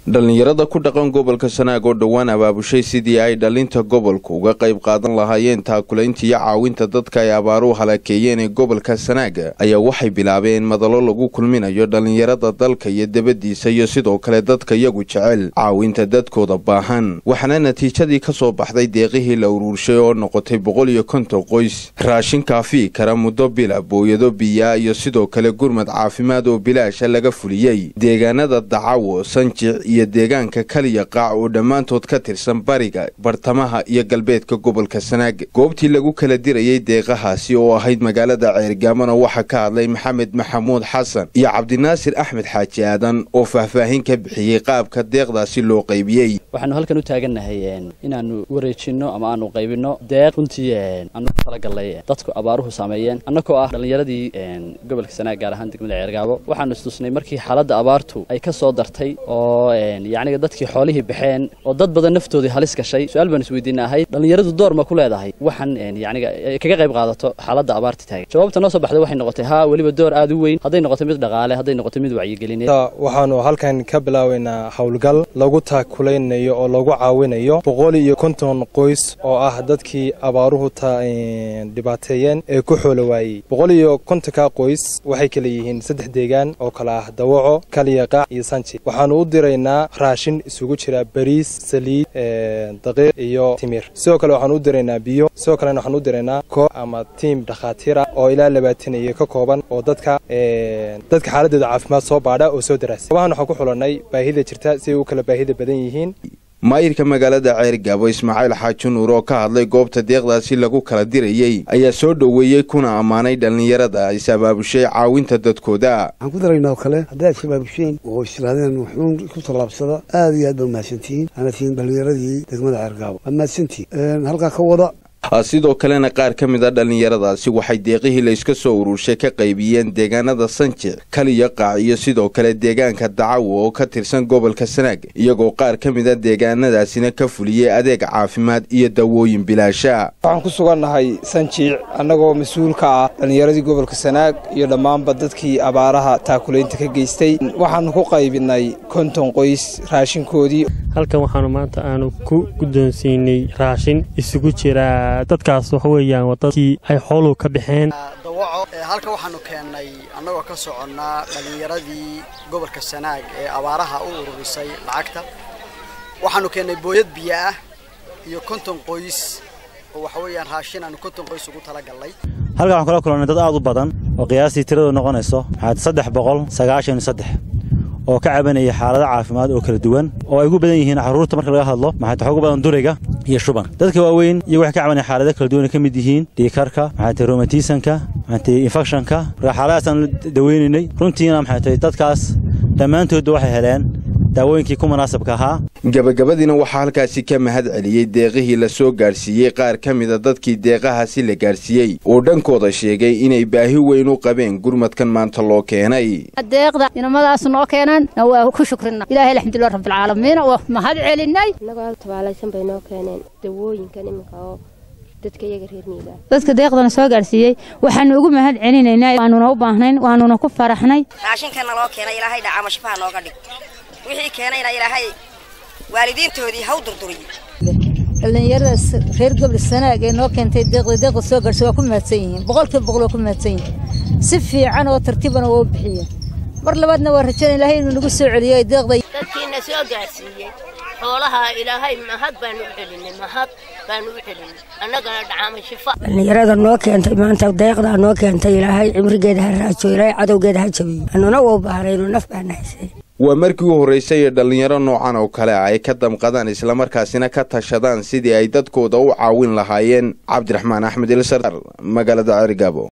dhallinyarada ku dhaqan gobolka sanaag oo dhowaan abaabushay sidii ay dhalinta gobolka uga qayb qaadan lahaayeen taakulaynta iyo caawinta dadka ay abaaruhu halakeeyeen ee gobolka sanaaga ayaa waxay bilaabeen madalo lagu kulminayo dhallinyarada dalka iyo debadiisa iyo sidoo kale dadka iyagu jecel caawinta dadkooda baahan waxaana natiijadii ka soo baxday deeqihii la uruurshay oo noqotay boqol iyo konton qoys raashin kaafii kara muddo bila booyado biyaa iyo sidoo kale gurmad caafimaad oo bilaasha laga fuliyey deegaanada dacawo sanjic iyo deegaanka kaliya qaac oo dhammaantood ka tirsan bariga bartamaha iyo galbeedka gobolka sanaag goobtii lagu kala dirayey deeqahaasi oo ahayd magaalada ceergaamona waxaa ka hadlay maxamed maxamuud xasan iyo cabdinaasir axmed xaaji aadan oo faahfaahin ka bixiyey qaabka deeqdaasi loo qaybiyey waxaanu halkan u taagannahay inaanu wareejinno ama aanu qaybinno deeq runtii aanu ku talagalnay dadku abaaruhu saameeyeen annagoo ah dhallinyaradii gobolka sanaag gaar ahaan degmada ceergaabo waxaanu istusnay markii xaaladda abaartu ay ka soo dartay oo yacniga dadkii xoolihii baxeen oo dad badan naftoodii halis gashay su-aal baan isweydiina ahayd dhallinyaradu door ma ku leedahay waxaan yacniga kaga qayb qaadato xaaladda abaarta taagan jawaabta noo soo baxday waxay noqotay haa weliba door aad u weyn hadday noqoto mid dhaqaale hadday noqoto mid wacyigelineed waxaanu halkan ka bilaabaynaa howlgal lagu taakulaynayo oo lagu caawinayo boqol iyo konton qoys oo ah dadkii abaaruhu dhibaateeyeen ee ku xoolo waayey boqol iyo kontonka qoys waxay kala yihiin saddex deegaan oo kale ah dawaco kaliya qaac iyo sanji waxaanu u diraynaa raashin isugu jira bariis saliid daqiiq iyo timir sidoo kale waxaan u diraynaa biyo sidoo kalena waxaan u diraynaa koox ama tiim dhakhaatiira oo ilaa labaataniyo ka kooban oo dadka dadka xaaladdeeda caafimaad soo baadha oo soo daraasa abahan waxaan ku xulanay baahida jirta si ay u kala baahida badan yihiin maayirka magaalada ceergaabo ismaaciil xaaji nuur oo ka hadlay goobta deeqdaasi lagu kala dirayey ayaa soo dhoweeyey kuna ammaanay dhallinyarada is abaabushay caawinta dadkooda waxaan ku daraynaa oo kale hadday is abaabusheen oo istiraadeen wuxuun ku tallaabsada aad iyo aad baa mahadsantihiin aana tihiin dhallinyaradii degmada ceergaabo waa mahadsantihiin halkaa ka wada sidoo kalena qaar ka mid a dhallinyaradaasi waxay deeqihii la iska soo ururshay ka qaybiyeen deegaanada sanjic kaliya qaac iyo sidoo kale deegaanka dacawo oo ka tirsan gobolka sanaag iyagoo qaar ka mid a deegaanadaasina ka fuliyey adeeg caafimaad iyo dawooyin bilaasha waxaan ku sugannahay sanjiic annagoo mas-uul ka ah dhallinyaradii gobolka sanaag iyo dhammaanba dadkii abaaraha taakulaynta ka geystay waxaanu ku qaybinay konton qoys raashinkoodii halkan waxaanu maanta aanu ku guddoonsiinay raashin isugu jira dadkaas waxa weeyaan waa dadkii ay xooluhu ka baxeen dawaco halka waxaanu keennay annagoo ka soconnaa dhallinyaradii gobolka sanaag ee abaaraha u ururisay lacagta waxaanu keennay booyad biyo ah iyo konton qoys oo waxa weeyaan raashin aanu konton qoys ugu talagallay halkan waxaan kula kulannay dad aad u badan oo qiyaastii tiradu noqonayso maxaad saddex boqol sagaashan iyo saddex oo ka cabanaya xaalado caafimaad oo kala duwan oo ay ugu badan yihiin carruurta marka laga hadlo maxaad waxa ugu badan duriga iyo shuban dadka waaweyn iyo waxay ka cabanaya xaalado kala duwan ay ka mid yihiin dhiikarka maxay tahay romatisanka maxay tahay infectionka marka xaaladahaasaan daweynaynay runtiina maxay tahay dadkaas dhammaantoodba waxay heleen daawooyinkii ku munaasabka ahaa gabagabadiina waxaa halkaasi ka mahad celiyey deeqihii la soo gaadhsiiyey qaar ka mida dadkii deeqahaasi la gaadhsiiyey oo dhankooda sheegay inay baahi weyn u qabeen gurmadkan maanta loo keenay deeqda inamadaas noo keenan waa ku shukrina ilaahay alxamdulilah rabbilcaalamiin waa mahad celinay annagoo tabaalaysan bay noo keeneen dawooyinkan iminka oo dadka iyaga reer miiga dadka deeqdana soo gaadhsiiyey waxaanu ugu mahad celinaynaa waanuna u baahnayn waanuna ku faraxnay raashinkanna loo keenay ilaahay dhacaama shifaha nooga dhig wixii keenayna ilaahay waalidiintoodii haw durduriyo dhallinyaradaas reer gobol sanaag ee noo keentay deeqda deeqda soo gaadhsa waa ku mahadsan yihiin boqolkiiba boqol waa ku mahadsan yihiin si fiican oo tartiibana waa u bixiyeen mar labaadna waa rajana ilaahay inuu nagu soo celiyo deeqda dadkiina soo gaadhsiiyey xoolaha ilaahay mahad baanu u celinay mahad baanu u celinay annagana dhacaama shifa dhallinyarada noo keentay maanta deeqdaa noo keentay ilaahay cimrigeeda ha raajo ilaahay cadowgeeda ha jabiyo annuna waa baahnaynoo naf baana haysay waa markii u horraysay ee dhallinyaro noocan oo kale ay ka damqadaan islamarkaasina ka tashadaan sidii ay dadkooda u caawin lahaayeen cabdiraxmaan axmed ilsar magaalada cerigabo